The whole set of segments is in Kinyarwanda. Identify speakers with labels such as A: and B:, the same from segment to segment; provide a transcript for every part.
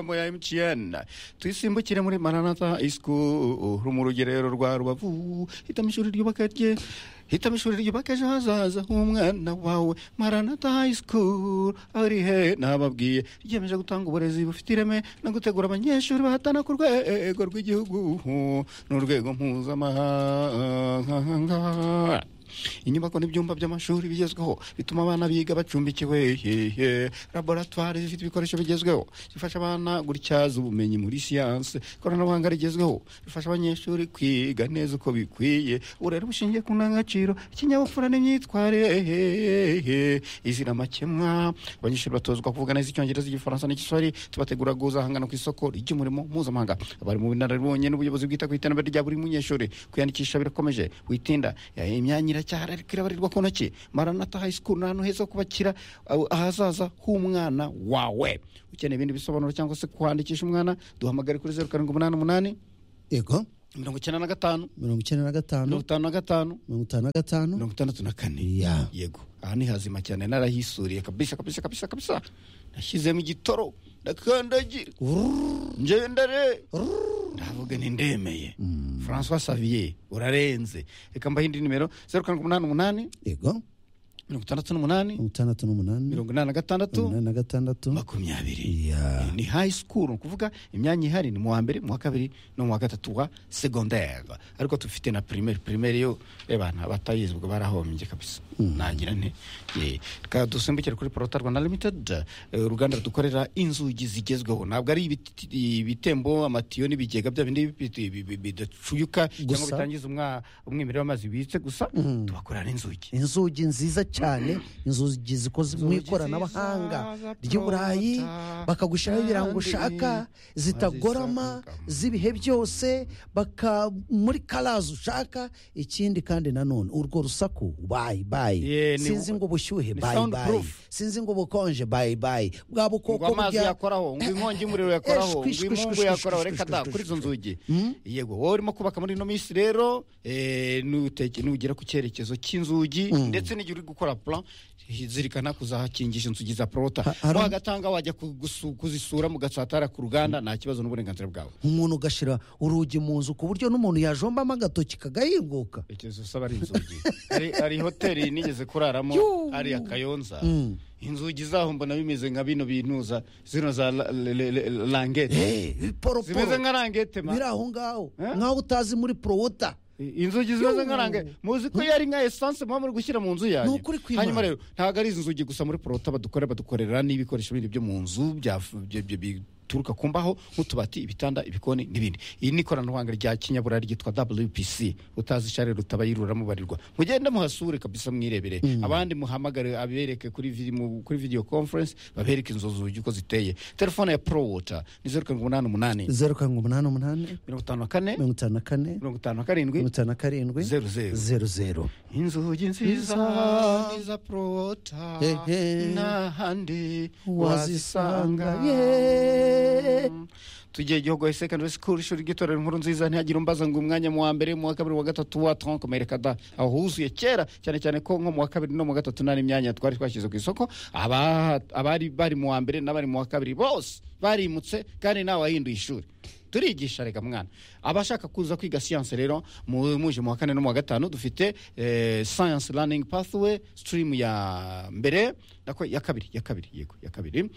A: mu ya emutiyeni twisimbukire muri maranata isikuru mu rugerero rwa rubavu hitamo ishuri ryubaka rye hitamo ishuri ryubaka ejo hazaza h'umwana wawe maranata hayi sikuru aho irihe ntababwiye ryiyemeje gutanga uburezi bufite ireme no gutegura abanyeshuri bahatana ku rwego rw'igihugu n'urwego mpuzamahanga inyubako n'ibyumba by'amashuri bigezweho bituma abana biga bacumbikiwe hehe laboratwari zifite ibikoresho bigezweho zifasha abana gutyaza ubumenyi muri siyanse ikoranabuhanga rigezweho bifasha abanyeshuri kwiga neza uko bikwiye uburere bushingiye ku ndangagaciro ikinyabupfura n'imyitwarire izira amakemwa abanyeshuri batozwa kuvuga neza icyongereza igifaransa n'igiswahili tubategura kuzahangana ku isoko ry'umurimo mpuzamahanga abari mu bunararibonye n'ubuyobozi bwita ku iterambere rya buri munyeshuri kwiyandikisha birakomeje witinda Ya, imyanya iracyahari ariko irabarirwa ku ntoki maranata hayi sikuru ni ahantu heza ho kubakira aho- ahazaza h'umwana wawe ukeneye ibindi bisobanuro cyangwa se kwandikisha umwana duhamagare kuri zeru karindwi umunani umunani
B: yego
A: mirongo icyenda na gatanu
B: mirongo icyenda na gatanu
A: mirongo itanu na gatanu
B: mirongo itanu na gatanu
A: mirongo itandatu na kane
B: Ya.
A: yego aha ni hazima cyane narahisuriye kabisa kabisa kabisa kabisa nashyizemo igitoro ndakandagira njyewe ndare ndavuga ntindemeye francois savier urarenze reka mbaho indi nimero zeru karindwi umunani umunani
B: yego
A: mirongo itandatu n'umunani
B: mirongo itandatu n'umunani
A: mirongo inani na gatandatu
B: mirongo inani na gatandatu
A: makumyabiri
B: Ya.
A: ni high school ni ukuvuga imyanya ihari ni mu wa mbere mu wa kabiri no mu wa gatatu wa secondaire ariko tufite na primaire primaire yo ebana batayizi ubwo barahombye kabisa nagira nte Eh, reka dusimbukire kuri porota rwanda limited eh, uruganda dukorera inzugi zigezweho ntabwo ari ibiti- ibitembo amatiyo n'ibigega bya bindi bi- bi- bi- bidacuyuka cyangwa
B: Gusa.
A: bitangiza umwa- umwimerere w'amazi bibitse gusa tubakorera n'inzugi
B: inzugi nziza cyane inzugi zikoze mu
A: Inzugi
B: ikoranabuhanga
A: nziza za
B: ry'i burayi
A: Prota,
B: bakagushyiraho ibirango
A: kandi
B: ushaka zitagorama
A: bazisangamo.
B: z'ibihe byose baka muri karazi ushaka ikindi kandi nanone urwo rusaku bayi bayi
A: Yeah, ni-
B: sinzi ngo ubushyuhe
A: ni
B: bayi bayi
A: soundproof.
B: sinzi ngo ubukonje bayi bayi bwa
A: ngo
B: bukoko
A: amazi
B: burya-
A: yakoraho ngo inkongi y'umuriro yakoraho
B: Eh, shwi,
A: ngo
B: shwi,
A: imungu
B: shwi,
A: yakoraho
B: shwi,
A: reka
B: shwi,
A: da
B: shwi,
A: kuri izo
B: shwi.
A: nzugi yego wowe urimo kubaka muri ino minsi rero eh, nuteke- nugera ku cyerekezo cy'inzugi ndetse n'igihe uri gukora plan zirikana kuzahakingisha inzugi za porota
B: hari um-
A: wagatanga wajya kugusu- kuzisura mugasatara ku ruganda nta kibazo n'uburenganzira bwawe
B: umuntu ugashyira urugi mu nzu ku buryo n'umuntu yajombamo agatoki kagahinguka
A: icyerekezo usaba ari inzugi Hari- hari hoteli nigeze kuraramo hariya kayonza inzugi zaho mbona bimeze nka bino bintuza zino za la- le- le- le- langete
B: Eh, poroporo
A: zimeze nka langete ma
B: biri aho ngaho
A: Eh?
B: nk'aho utazi muri porowota
A: inzugi zimeze nkarange muzi ko yari nka esanse muba muri gushyira mu nzu yanyu
B: Ni ukuri kw'Imana.
A: hanyuma rero ntabwo ari izi nzugi gusa muri porota badukorera badukorera n'ibikoresho bindi byo mu nzu bya- bya- bya- bituruka ku mbaho nk'utubati ibitanda ibikoni n'ibindi iri ni ikoranabuhanga rya kinyaburayi ryitwa wpc utazi ishare rutabayiruriramo barirwa mugende muhasure kabisa mwirebere abandi muhamagare abereke kuri vidi- mu- kuri video conference babereke inzo zugi uko ziteye telefone ya prowota ni zeru karindwi umunani umunani
B: zeru karindwi umunani umunani
A: mirongo itanu na kane
B: mirongo itanu na kane
A: mirongo itanu na karindwi
B: mirongo itanu na karindwi
A: Zeru, zeru.
B: zeru zeru
A: inzugi nziza
B: Nziza.
A: niza porota
B: He, he.
A: n'ahandi
B: wazisanga
A: wazisanga
B: ye
A: tugiye igihugu ya secondary school ishuri ry'itorero inkuru nziza ntihagire umbaza ngo umwanya mu wa mbere mu wa kabiri mu wa gatatu wa tronkomere kada aho huzuye kera cyane cyane ko nko mu wa kabiri no mu wa gatatu nta n'imyanya twari twashyize ku isoko aba- abari bari mu wa mbere n'abari mu wa kabiri bose barimutse kandi nawe wahinduye ishuri turigisha reka mwana abashaka kuza kwiga siyanse rero mu- muje mu wa kane no mu wa gatanu dufite eh, science learning pathway stream ya mbere nako ya kabiri ya kabiri yego ya kabiri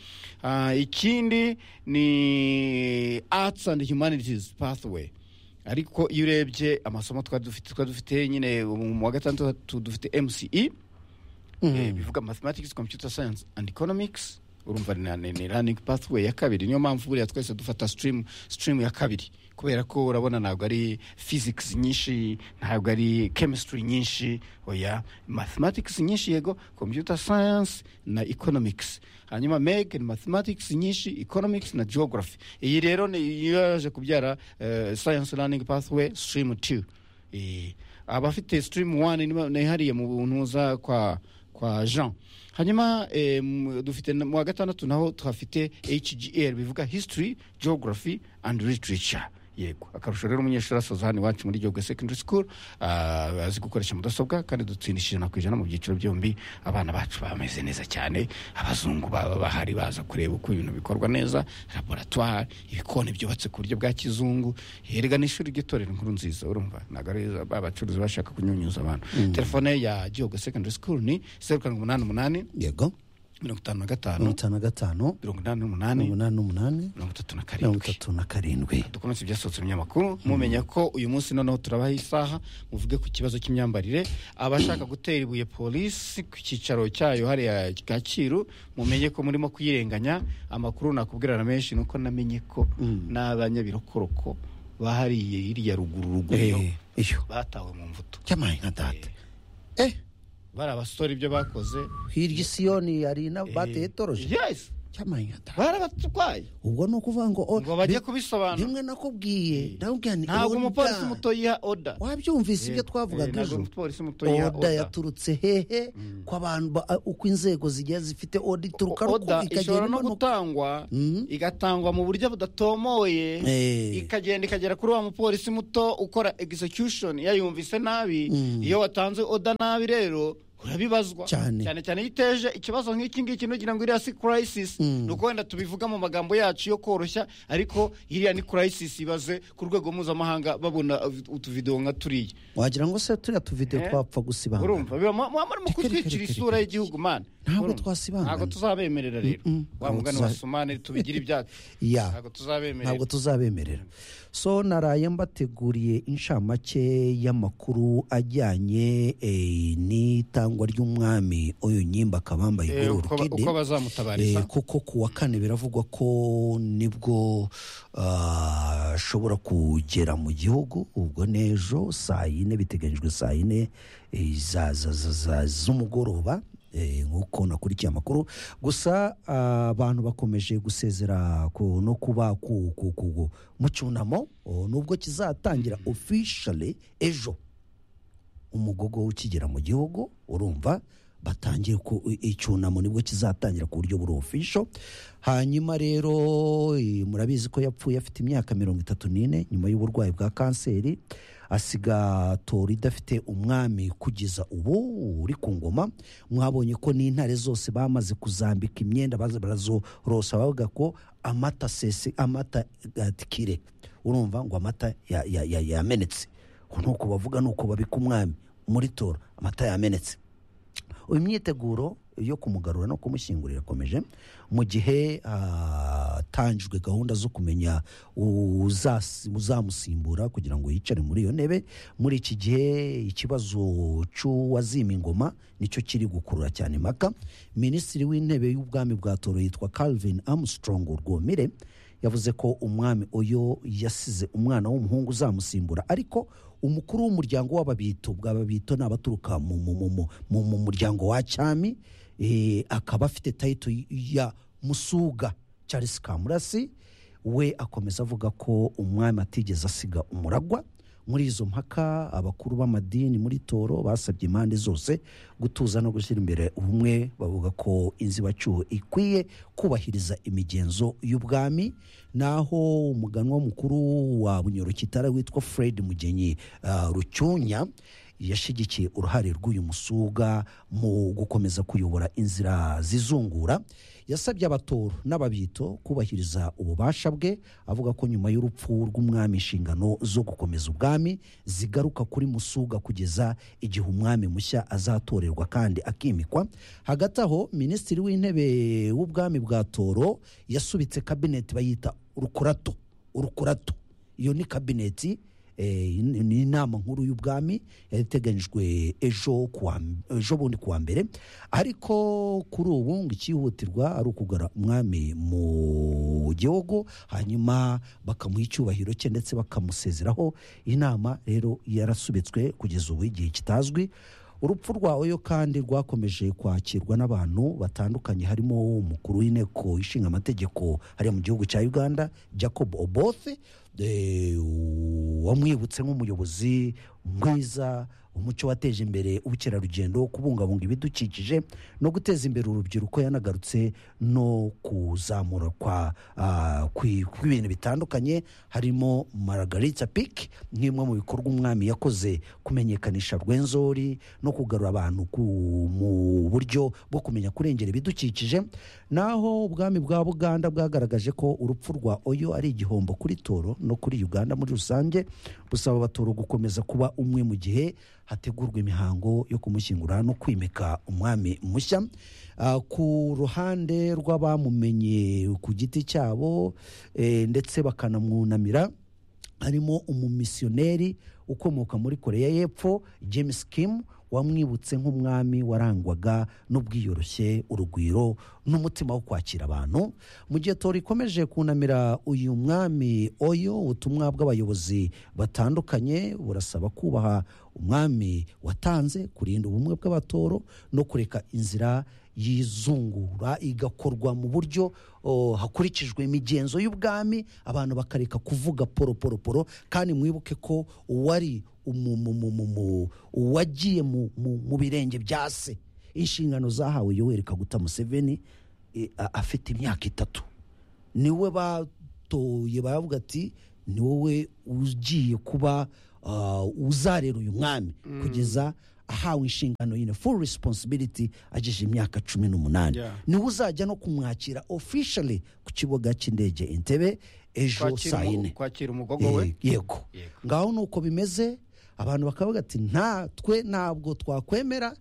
A: Ah, ikindi ni arts and humanities pathway ariko iyo urebye amasomo twari dufite twari dufite nyine mu wa gatandatu dufite mce Eh, bivuga mathematics computer science and economics urumva ni- ni ni learning pathway ya kabiri niyo mpamvu buriya twese dufata stream stream ya kabiri kubera ko urabona ntabwo ari physics nyinshi ntabwo ari chemistry nyinshi oya mathematics nyinshi yego computer science na economics hanyuma meg ni mathematics nyinshi economics na geography iyi rero ni yo yaje kubyara eh, science learning pathway stream 2 Eh, abafite stream one ni- ni hariya mu buntuza kwa kwa jean hanyuma eh, mu- dufite na- mu wa gatandatu naho tuhafite hgr bivuga history geography and literature yego akarusho rero umunyeshuri asoza hano iwacu muri gihugu secondary school ah, azi gukoresha mudasobwa kandi dutsindishije ijana ku ijana mu byiciro byombi abana bacu bameze neza cyane abazungu baba bahari baza kureba uko ibintu bikorwa neza laboratwari ibikoni byubatse ku buryo bwa kizungu yerega ni ishuri ry'itorero inkuru nziza urumva ntabwo ari ba bacuruzi bashaka kunyunyuza abantu telefone ya gihugu secondary school ni zeru karindwi umunani umunani
B: yego
A: mirongo itanu na gatanu
B: mirongo itanu na gatanu
A: mirongo inani n'umunani
B: mirongo inani n'umunani
A: mirongo itatu na
B: mirongo
A: karindwi
B: itatu na karindwi
A: dukomeze ibyasohotse mu binyamakuru mumenya ko uyu munsi noneho turabaha isaha muvuge ku kibazo cy'imyambarire abashaka gutera ibuye polisi ku cyicaro cyayo hariya kacyiru mumenye ko murimo kuyirenganya amakuru nakubwira na menshi nuko namenye ko n'abanyabirokoroko bahariye iriya ruguru ruguru
B: Eh, iyo
A: batawe mu mvuto
B: cyamaye nka data eh
A: bari abasore ibyo bakoze
B: hirya i siyoni hari na bateye toroje
A: yes
B: cyamaye nka data
A: barabatwaye
B: ubwo ni ukuvuga ngo oh,
A: ngo bajye
B: bi-
A: kubisobanura
B: rimwe nakubwiye ndakubwira nti
A: ntabwo
B: oda.
A: umupolisi muto yiha oda
B: wabyumvise ibyo twavugaga
A: ntabwo
B: ejo
A: umupolisi muto yiha
B: oda
A: oda
B: yaturutse hehe ku bantu ba- uko inzego zigiye zifite oda ituruka ruku-
A: oda
B: ikagenda
A: ishobora no
B: imanuka
A: gutangwa igatangwa mu buryo budatomoye
B: Eh.
A: ikagenda ikagera kuri wa mupolisi muto ukora execution yayumvise nabi iyo watanze oda nabi rero urabibazwa
B: Cyane.
A: cyane cyane iyo iteje ikibazo nk'iki ngiki nugira ngo iriya si crisis ni uko wenda tubivuga mu magambo yacu yo koroshya ariko iriya ni crisis ibaze ku rwego mpuzamahanga babona utuvidewo nka turiya
B: wagira ngo se turiya tuvideyo
A: Eh.
B: twapfa gusibangana
A: urumva biba muba muri mu
B: Reka, reka,
A: kutwikira
B: reka,
A: isura
B: reka.
A: y'igihugu mana
B: Ntabwo
A: Urumva?
B: twasibangana.
A: ntabwo tuzabemerera rero wa
B: ntabwo
A: mugani
B: tuza-
A: wa somali tubigira ibyacu
B: Ya.
A: ntabwo tuzabemerera
B: ntabwo tuzabemerera so naraye mbateguriye inshamake y'amakuru ajyanye eh, n'itangwa ry'umwami uyu nyimba akabambaye
A: Eh, uko ba- uko bazamutabariza
B: Eh, kuko ku wa kane biravugwa ko nibwo ah, ashobora kugera mu gihugu ubwo n'ejo saa yine biteganyijwe saa yine eh, za- za- za- za- z'umugoroba eh, nk'uko nakurikiye amakuru gusa ah, abantu bakomeje gusezera ku- no kuba ku- ku- ku- mu cyunamo oh, nubwo kizatangira officially ejo umugogo ukigera mu gihugu urumva batangiye ku icyunamo nibwo kizatangira ku buryo buri ofisho hanyuma rero eh, murabizi ko yapfuye afite imyaka mirongo itatu n'ine nyuma y'uburwayi bwa kanseri asiga tora idafite umwami kugeza ubu uri ku ngoma mwabonye ko n'intare zose bamaze kuzambika imyenda baza barazorosa bavuga ko amata sese amata gatikire urumva ngo amata ya- ya- ya- yamenetse nuko bavuga nuko babika umwami muri tora amata yamenetse uyu myiteguro yo kumugarura no kumushyingura irakomeje mu gihe hatangijwe gahunda zo kumenya uzas- uzamusimbura kugira ngo yicare muri iyo ntebe muri iki gihe ikibazo cy'uwazima ingoma nicyo kiri gukurura cyane impaka minisitiri w'intebe y'ubwami bwa toro yitwa calvin armstrong rwomire yavuze ko umwami oyo yasize umwana w'umuhungu uzamusimbura ariko umukuru w'umuryango w'ababito bw'ababito ni abaturuka mu, mu, mu, mu, mu, mu muryango wa cyami eh, akaba afite tayito ya musuga charles kamurasi we akomeza avuga ko umwami atigeze asiga umuragwa muri izo mpaka abakuru b'amadini muri toro basabye impande zose gutuza no gushyira imbere ubumwe bavuga ko inzibacyuho ikwiye kubahiriza imigenzo y'ubwami naho umuganwa mukuru wa bunyorokitara witwa fred mugenyi ah, rucyunya yashyigikiye uruhare rw'uyu musuga mu gukomeza kuyobora inzira zizungura yasabye abatoro n'ababito kubahiriza ububasha bwe avuga ko nyuma y'urupfu rw'umwami inshingano zo gukomeza ubwami zigaruka kuri musuga kugeza igihe umwami mushya azatorerwa kandi akimikwa hagati aho minisitiri w'intebe w'ubwami bwa toro yasubitse kabineti bayita urukurato urukurato iyo ni kabineti eh, in- ni inama nkuru y'ubwami yari iteganyijwe ejo ku wa m- ejo bundi ku wa mbere ariko kuri ubu ngo icyihutirwa ari ukugara umwami mu gihugu hanyuma bakamuha icyubahiro cye ndetse bakamusezeraho inama rero yarasubitswe kugeza ubu igihe kitazwi urupfu rwa oyo kandi rwakomeje kwakirwa n'abantu batandukanye harimo umukuru w'inteko ishinga amategeko hariya mu gihugu cya uganda jacob oboth eh, wamwibutse nk'umuyobozi mwiza umuco wateje imbere ubukerarugendo kubungabunga ibidukikije no guteza imbere urubyiruko yanagarutse no kuzamura kwa ah, kwi- kw'ibintu bitandukanye harimo maragarita piki nk'imwe mu bikorwa umwami yakoze kumenyekanisha rwenzori no kugarura abantu ku- mu buryo bwo kumenya kurengera ibidukikije naho ubwami bwa buganda bwagaragaje ko urupfu rwa oyo ari igihombo kuri toro no kuri uganda muri rusange busaba abatoro gukomeza kuba umwe mu gihe hategurwa imihango yo kumushyingura no kwimika umwami mushya Ah, ku ruhande rw'abamumenye ku giti cyabo eh, ndetse bakanamwunamira harimo umumisiyoneri ukomoka muri koreya y'epfo james kim wamwibutse nk'umwami warangwaga n'ubwiyoroshye urugwiro n'umutima wo kwakira abantu mu gihe tora ikomeje kunamira uyu mwami oyo ubutumwa bw'abayobozi batandukanye burasaba kubaha umwami watanze kurinda ubumwe bw'abatoro no kureka inzira yizungura igakorwa mu buryo oh, hakurikijwe imigenzo y'ubwami abantu bakareka kuvuga poro poro poro kandi mwibuke ko uwari umu- mu- mu- mu- mu- uwagiye mu- mu mu birenge bya se inshingano zahawe yoweri kaguta museveni eh, a- afite imyaka itatu niwe batoye baravuga ati ni wowe ugiye kuba ah, uzarera uyu mwami kugeza ahawe inshingano yine full responsibility agejeje imyaka cumi n'umunani
A: Yeah.
B: niwe uzajya no kumwakira officially ku kibuga cy'indege entebe ejo
A: kwakira
B: saa
A: umu-
B: yine
A: kwakira umugogo we
B: Ye- yego
A: Yego.
B: ngaho nuko bimeze abantu bakavuga ati nta twe ntabwo twakwemera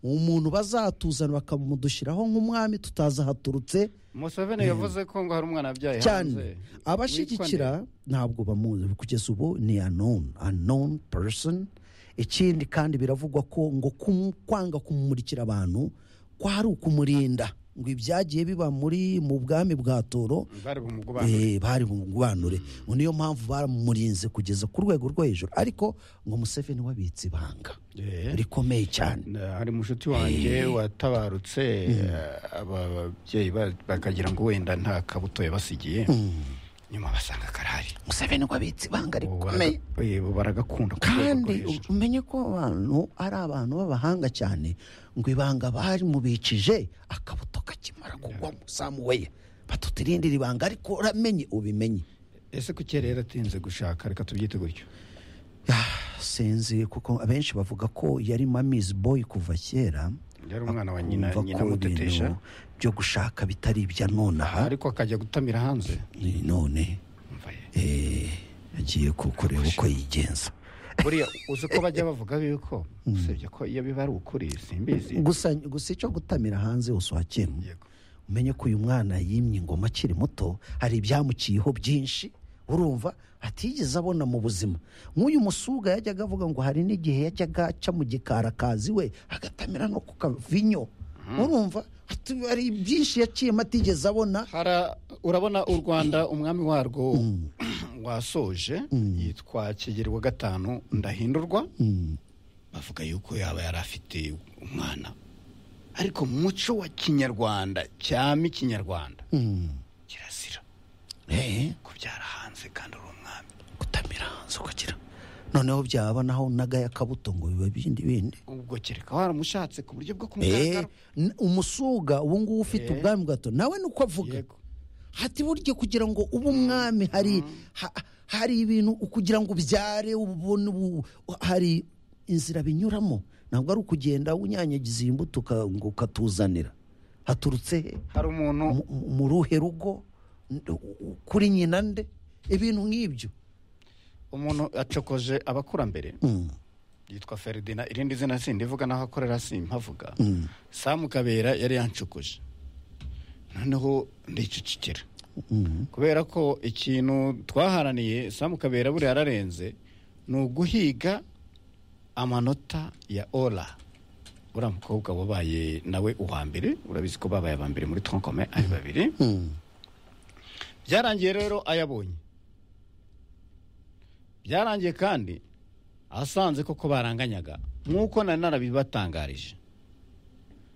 B: umuntu bazatuzana bakamudushyiraho nk'umwami tutazi ahaturutse
A: museveni yavuze ko ngo hari umwana wabyaye hanze
B: cyane abashyigikira ntabwo bamuzi kugeza ubu ni unknown unknown person ikindi kandi biravugwa ko ngo kum- kwanga kumumurikira abantu kwari ukumurinda ngo ibyagiye biba muri mu bwami bwa toro
A: bari bumugobanure
B: Eh, bari bumubanure ngo niyo mpamvu baramurinze kugeza ku rwego rwo hejuru ariko ngo museveni wabitse ibanga
A: Eh.
B: rikomeye cyane
A: Na- hari mushuti wanjye watabarutse eh, aba- ababyeyi ba- bakagira ngo wenda nta kabuto yabasigiye nyuma basanga karahari
B: museveni wabitse ibanga
A: Ubu
B: rikomeye
A: baraga- eh, ubu baragakunda ku rwego rwo
B: kandi
A: hejuru.
B: umenye ko abantu ari abantu b'abahanga cyane ngo ibanga bari mubicije akabuto kakimara kugwamo samuweya batuta irindi ribanga ariko uramenye ubimenye
A: ese kuki yari yaratinze gushaka reka tubyite gutyo
B: Ah, sinzi kuko abenshi bavuga ko yari mamizi boyi kuva kera
A: yari umwana wa nyina
B: Akumva
A: nyina
B: ko
A: amutetesha
B: ibintu byo gushaka bitari ibya nonaha
A: ariko akajya gutamira hanze
B: none
A: Umva ye.
B: eh, agiye kureba uko yigenza
A: buriya uzi ko bajya bavuga yuko usibye ko iyo biba ari ukuri simbizi
B: gusa gusa icyo gutamira hanze hose uhakeneye
A: Yego.
B: umenye ko uyu mwana yimye ingoma akiri muto hari ibyamuciyeho byinshi urumva atigeze abona mu buzima nk'uyu musuga yajyaga avuga ngo hari n'igihe yajyaga aca mu gikarakazi we agatamira no ku kavinyo urumva Ati- hari byinshi yaciyemo atigeze abona
A: Hara- urabona u rwanda umwami warwo wasoje yitwa kigeri wa gatanu ndahindurwa bavuga yuko yaba yari afite umwana ariko mu muco wa kinyarwanda cyami kinyarwanda kirazira
B: Eh,
A: kubyara hanze kandi uri umwami
B: gutamira hanze ukagira noneho byaba naho nagaya akabuto ngo biba ibindi bindi
A: ubwo kereka waramushatse ku buryo bwo
B: Eh,
A: kumugaragara
B: n- umusuga ubu ngubu ufite
A: Eh.
B: ubwami bwato nawe ni uko avuga
A: Yego.
B: hati burya kugira ngo ube umwami hari ha- hari ibintu kugira ngo ubyare ubone ubu- hari inzira binyuramo ntabwo ari ukugenda unyanyagiza iyi mbuto uka- ngo ukatuzanira haturutse he
A: hari umuntu
B: Mu- mu- mu ruhe rugo N- u- u- kuri nyina nde ibintu nk'ibyo
A: umuntu acokoje abakurambere yitwa feridina irindi zina sindi ivuga naho akorera simpavuga samu kabera yari yancokoje noneho ndicecekera kubera ko ikintu twaharaniye samu kabera buriya yararenze ni uguhiga amanota ya ora uriya mukobwa wabaye nawe uwa mbere urabizi ko babaye aba mbere muri tronkome ari babiri byarangiye rero ayabonye byarangiye kandi asanze koko baranganyaga nk'uko nari narabibatangarije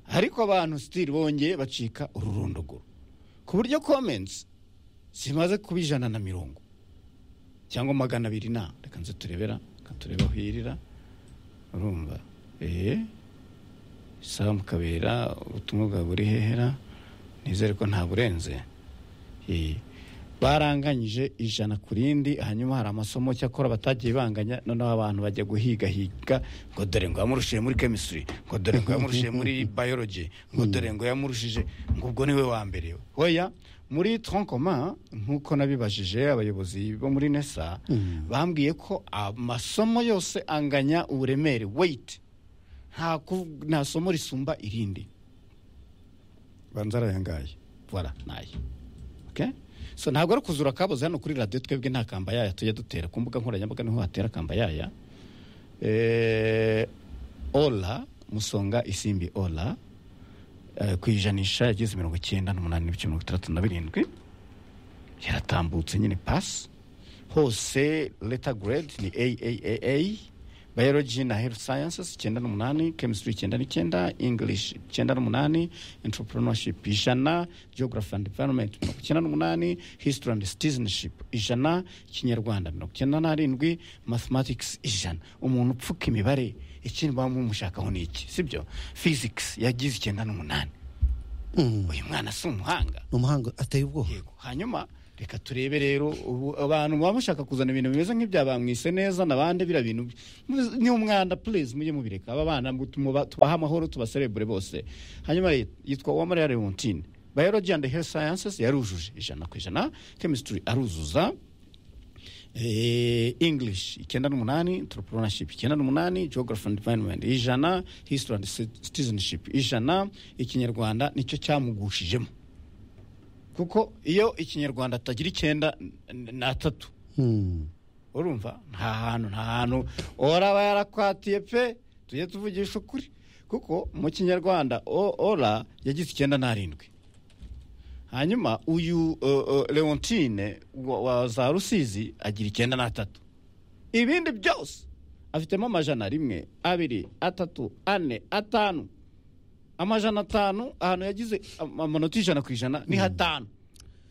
A: ariko abantu sitiri bongeye bacika ururondogoro ku buryo komensi zimaze kuba ijana na mirongo cyangwa magana abiri na reka nze turebera reka turebe aho irira urumva eee samu kabera ubutumwa bwawe buri hehera nizere ko nta burenze Eh, baranganyije ijana ku rindi hanyuma hari amasomo cyakora batagiye banganya noneho abantu bajya guhigahiga ngo dore ngo yamurushiye muri chemistry ngo dore ngo yamurushiye muri biology ngo dore ngo yamurushije ngo ubwo niwe wa mbere hoya muri tronkoma nk'uko nabibajije abayobozi bo muri nesa bambwiye ko amasomo yose anganya uburemere weight nta kuv- nta somo risumba irindi banza arayangaye voilà naye okay? so ntabwo ari kuzura akaboze hano kuri radiyo twebwe nta kambayaya tujya dutera ku mbuga nkoranyambaga niho hatera kambayaya eh, ola musonga isimbi ola eh, ku ijanisha yageze mirongo icyenda n'umunani n'ibice mirongo itandatu na birindwi yaratambutse nyine pasi hose leta grade ni AAAA biology na health sciences icyenda n'umunani chemistry icyenda n'icyenda english icyenda n'umunani entrepreneurship ijana geography and environment mirongo icyenda n'umunani history and citizenship ijana ikinyarwanda mirongo icyenda n'arindwi mathematics ijana umuntu upfuka imibare ikindi baba mumushakaho ni iki sibyo physics yagize icyenda n'umunani uyu mwana si umuhanga
B: ni umuhanga ateye ubwoba
A: yego hanyuma reka turebe rero ubu abantu baba bashaka kuzana ibintu bimeze nk'ibya bamwise neza nabande biriya bintu ni umwanda please mujye mubireka aba bana ngo tumuba- tubahe amahoro tubaserebure bose hanyuma ye- yitwa uwamariya leontine biology and health sciences yarujuje ijana ku ijana chemistry aruzuza Eh, english icyenda n'umunani entrepreneurship icyenda n'umunani geography and environment ijana history and citizenship ijana ikinyarwanda nicyo cyamugushijemo kuko iyo ikinyarwanda atagira icyenda n- n'atatu
B: Hmm.
A: urumva nta hantu nta hantu ora aba yarakwatiye pe tujye tuvugisha ukuri kuko mu kinyarwanda o- ora yagize icyenda n'arindwi hanyuma uyu uh, uh, leontine wa, wa za rusizi agira icyenda n'atatu ibindi byose afitemo amajana rimwe abiri atatu ane atanu amajana atanu ahantu yagize am- amanota ijana ku ijana ni hatanu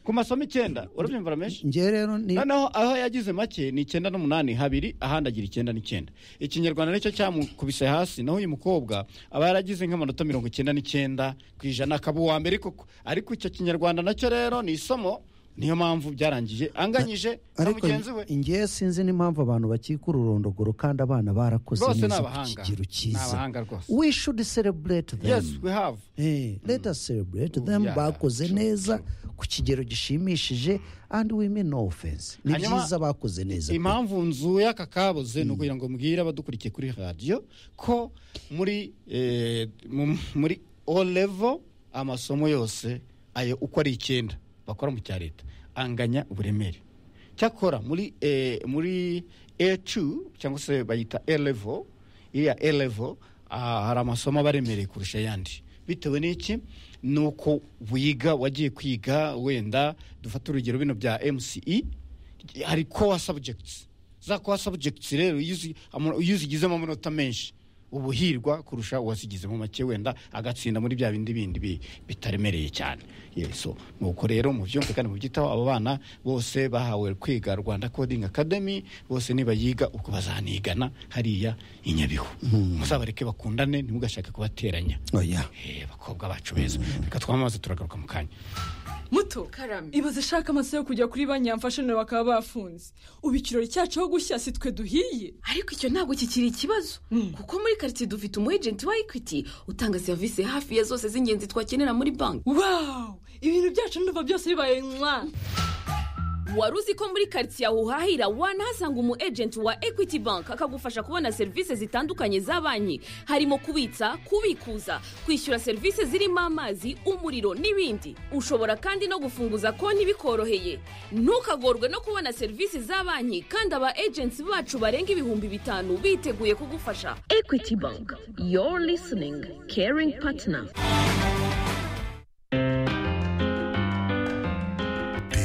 A: ku masomo icyenda urabyumva rameshi
B: njye rero ni
A: noneho aho yagize make ni icyenda n'umunani habiri ahandi agira icyenda n'icyenda ikinyarwanda nicyo cyamukubise hasi naho uyu mukobwa aba yaragize nk'amanota mirongo icyenda n'icyenda ku ijana akaba uwa mbere koko ariko icyo kinyarwanda nacyo rero ni isomo niyo mpamvu byarangiye anganyije na
B: ariko
A: mugenzi we
B: njye sinzi n'impamvu abantu bakika ururondogoro kandi abana barakoze
A: Rwose ni
B: neza ku
A: abahanga.
B: kigero
A: Ni abahanga
B: cyiza
A: rwose.
B: we should celebrate them
A: yes we have
B: Eh, let us celebrate them
A: Yeah,
B: bakoze
A: true,
B: neza ku kigero gishimishije and we mean no offense ni
A: Hanyuma-
B: byiza bakoze neza pe.
A: impamvu nzuye aka kabuze ni ukugira ngo mbwire abadukurikiye kuri radiyo ko muri eh, mu- muri o level amasomo yose ayo uko ari icyenda bakora mu cya leta anganya uburemere cyakora muri eh, muri ecu cyangwa se bayita e level iriya e level ah, hari amasomo aba aremereye kurusha ayandi bitewe n'iki ni uko wiga wagiye kwiga wenda dufate urugero bino bya mce hari core subjects za core subjects rero iyo uzi- ama- iyo uzigizemo amanota menshi ubuhirwa kurusha uwazigizemo make wenda agatsinda muri bya bindi bindi bi- bitaremereye cyane Yes, so nuko rero mu byumve kandi mu byitaho abo bana bose bahawe kwiga rwanda coding academy bose nibayiga ubwo bazanigana hariya i nyabihu muzabareke bakundane ntimugashake kubateranya
B: oya
A: Eh, bakobwa bacu beza reka twamaze turagaruka mu kanya
C: muto ibaze ashaka amaso yo kujya kuri banki yamfashe nawe bakaba bafunze ubu ikirori cyacu aho gushya si twe duhiye
D: ariko icyo ntabwo kikiri ikibazo kuko muri karitsiye dufite umu ejenti wa ekwiti utanga serivisi hafi ya zose z'ingenzi twakenera muri banki
C: wawu ibintu byacu ndumva byose bibaye mwa
D: wari uzi ko muri karitsiye aho uhahira wanahasanga umu ejenti wa ekwiti banki akagufasha kubona serivisi zitandukanye za banki harimo kubitsa kubikuza kwishyura serivisi zirimo amazi umuriro n'ibindi ushobora kandi no gufunguza konti bikoroheye ntukagorwe no kubona serivisi za banki kandi aba ejenti bacu barenga ibihumbi bitanu biteguye kugufasha ekwiti banki yoru lisiningi keringi patina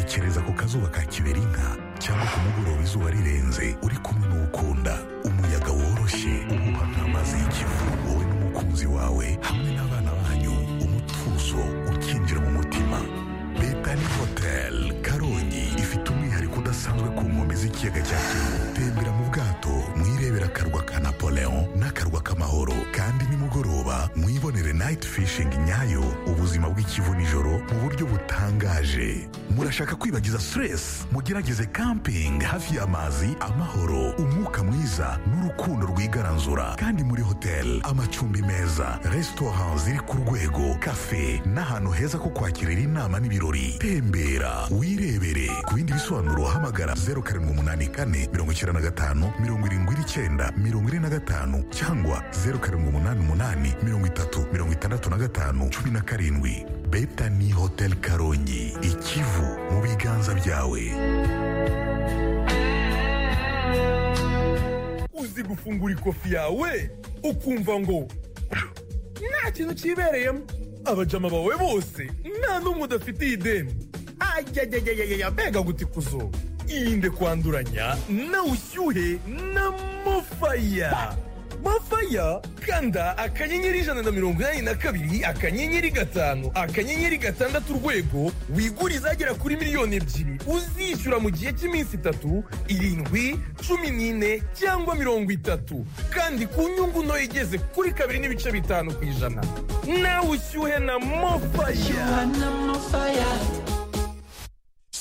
E: tekereza ku kazuba ka kiberinka cyangwa ku mugoroba izuba rirenze uri kumwe n'ukunda umuyaga woroshye uhuha nk'amazi y'ikivu wowe n'umukunzi wawe hamwe n'abana banyu umutuzo ukinjira mu mutima Betani Hotel Karongi ifite umwihariko udasanzwe ku nkombe z'ikiyaga cya Kivu tembera mu bwato mwirebera akarwa ka Napoleon n'akarwa amahoro kandi nimugoroba mwibonere nayiti fishingi nyayo ubuzima bw'ikivu nijoro mu buryo butangaje murashaka kwibagiza siteresi mugerageze kampingi hafi y'amazi amahoro umwuka mwiza n'urukundo rwigaranzura kandi muri hoteli amacumbi meza resitora ziri ku rwego kafe n'ahantu heza ko kwakirira inama n'ibirori tembera wirebere ku bindi bisobanuro hamagara zeru karindwi umunani kane mirongo icyenda na gatanu mirongo irindwi n'icyenda mirongo ine na gatanu cyangwa zeru karindwi umunani umunani mirongo itatu mirongo itandatu na gatanu cumi na karindwi betani hoteli karongi ikivu mu biganza byawe
F: uzi gufungura ikofi yawe ukumva ngo nta kintu kibereyemo abajama bawe bose nta n'umwe udafitiye ideni ayayayayaya mbega gutikuzo irinde kwanduranya na ushyuhe na mofaya mofaya kanda akanyenyeri ijana na mirongo inani na kabiri akanyenyeri gatanu akanyenyeri gatandatu urwego wigure izagera kuri miliyoni ebyiri uzishyura mu gihe cy'iminsi itatu irindwi cumi n'ine cyangwa mirongo itatu kandi ku nyungu ntoya igeze kuri kabiri n'ibice bitanu ku ijana nawe ushyuhe na mofaya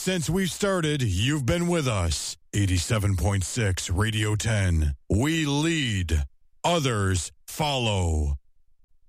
G: Since we started, you've been with us. 87.6 Radio 10. We lead, others follow.